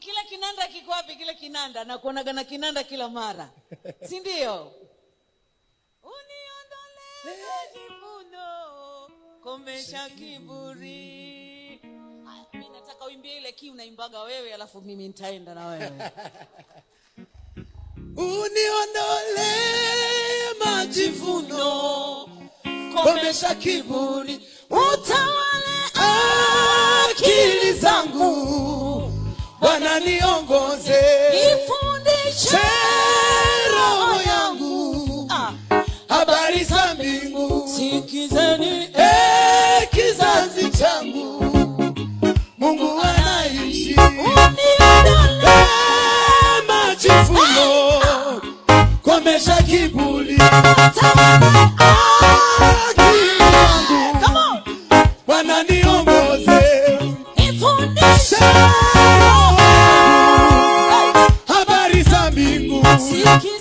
kile kinanda kiko wapi kile kinanda nakuonaga na kinanda kila mara si ndio uniondole majivuno komesha kiburi Haya, mi nataka uimbie ile kii unaimbaga wewe alafu mimi nitaenda na wewe uniondole majivuno komesha kiburi utawale akili zangu bwana niongoze ifundishe roho yangu Ah, habari za mbingu sikizeni Eh, kizazi changu mungu anaishi uniondole Eh, majivuno komesha kiburi utawale akili zangu Come on. bwana niongoze ifundishe habari za mbingu sikizeni